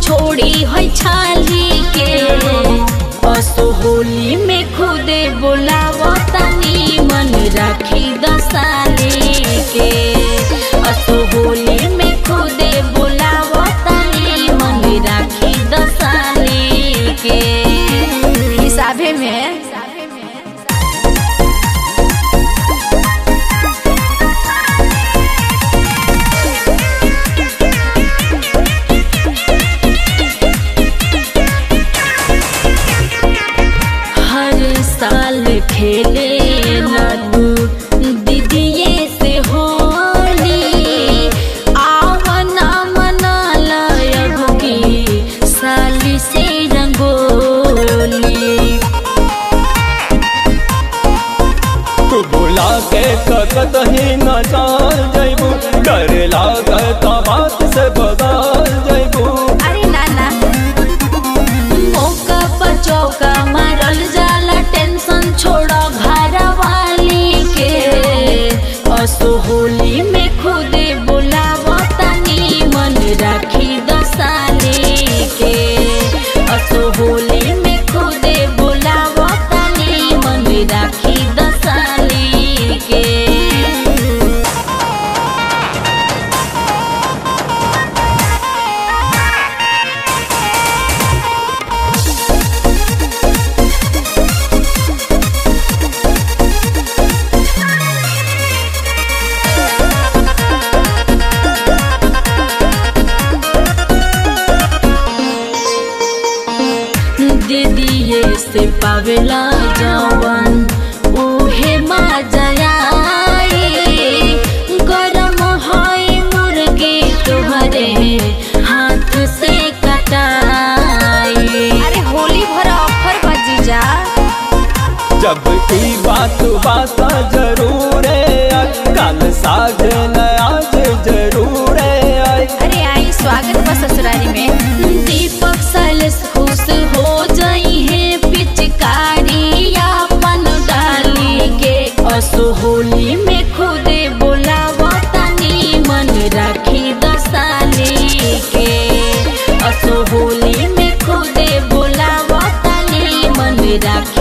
छोड़ी है छाली के असो होली में खुदे बोलावतानी मन राखी दसाली के असो होली में खुदे बोलावतानी मन राखी दसाली के हिसाबे में हर साल खेले लड्डू दीदिए से होली आवना मना लयब की साली से रंगोली तू बुला के कत ही न जान जैबू डर लागत बात से बदल जैबू अरे ना ना मौका पर चौका मारल जाला टेंशन छोड़ो घर वाली के असो होली में खुदे बुलावतानी मन राखी दसाली के असो होली में खुदे बुलावतानी मन राखी दसाली के दीदिए से पावेला जवन उहे मजाई गरम है मुर्गी तोहरे हाथ से कटाई अरे होली भर ऑफर बजी जा जब की बात बात जरूर है कल साजन आज जरूर है अरे आई स्वागत बा ससुरारी में दीपक सैलेस खुश हो जाई है पिचकारी अपन डाली के असो होली में खुदे बोलावतानी मन राखी दसाली के असो होली में खुदे बोलावतानी मन राखी